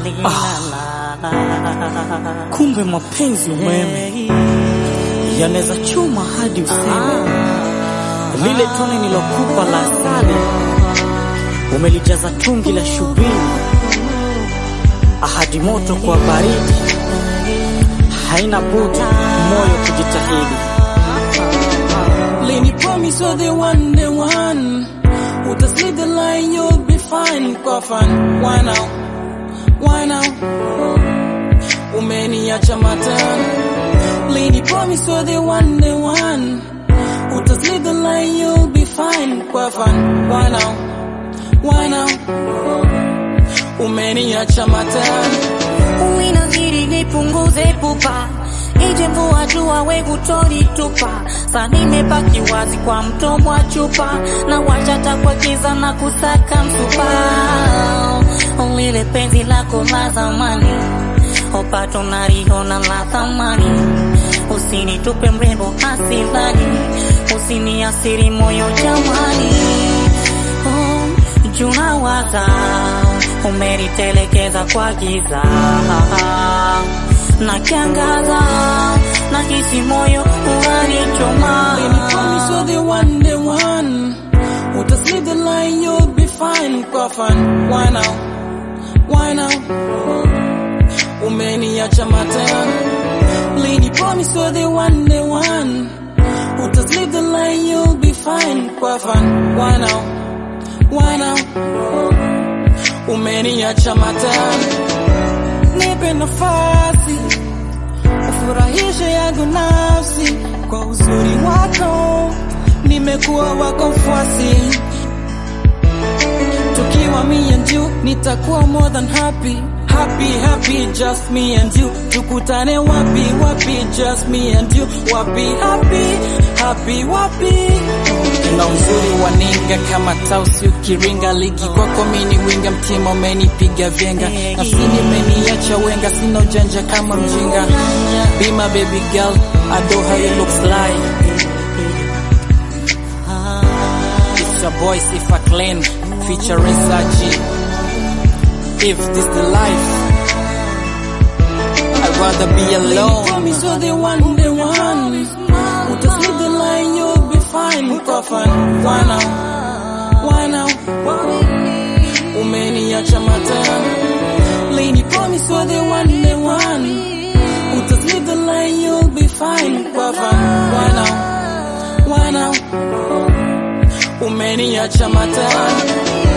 Kumbe mapenzi umeme yanaweza choma hadi useme. Lile tone nilokupa la asali umelijaza tungi la shubiri, ahadi moto kwa baridi, haina budi moyo kujitahidi. Lady promise you're the one, the one. Utaslip the line, you'll be fine. Kwa fan, why now? Why now? Umeniacha matani. Lady promise you're the one, the one. Utaslip the line, you'll be fine. Kwa fan, why now? Why now? Umeniacha matani. Uinazidi nipunguze pupa, ije mvua jua we kutonitupa. Sa nimebaki wazi kwa mdomo wa chupa, na wachata kwa giza na kusaka msupa. Lile penzi lako la zamani, opato naliona la thamani. Usinitupe mrembo asilani, usiniasiri moyo jamani. Oh, junawaza umenitelekeza kwa giza na kiangaza na hisi moyo unanichoma Lady promise you're the one, the one. Utaslip the line, you'll be fine. Kwa fan, why now? Why now? Umeniacha matani. Lady promise you're the one, the one. Utaslip the line, you'll be fine. Kwa fan, why now? Why now? Umeniacha matani. Nipe nafasi ufurahishe yangu nafsi kwa uzuri wako, nimekuwa wako mfuasi. Tukiwa me and you, nitakuwa more than happy. Happy, happy, just me and you. Tukutane wapi, wapi, just me and you. Wapi, happy, happy, wapi. Na uzuri wa ninga kama tausi ukiringa ligi kwako mini winga mtima umenipiga vyenga nafsini umeniacha wenga sina ujanja kama mjinga Be my baby girl I know how you looks like It's your boy Sifa Clean featuring Saji If this the life I'd rather be alone promise you're the one, the one Utaslip the line, you'll be fine Kwa fan, why now? Why now? Umeniacha matani Lady promise you're the one, the one Utaslip the line, you'll be fine Kwa fan, why now? Why now? Umeniacha matani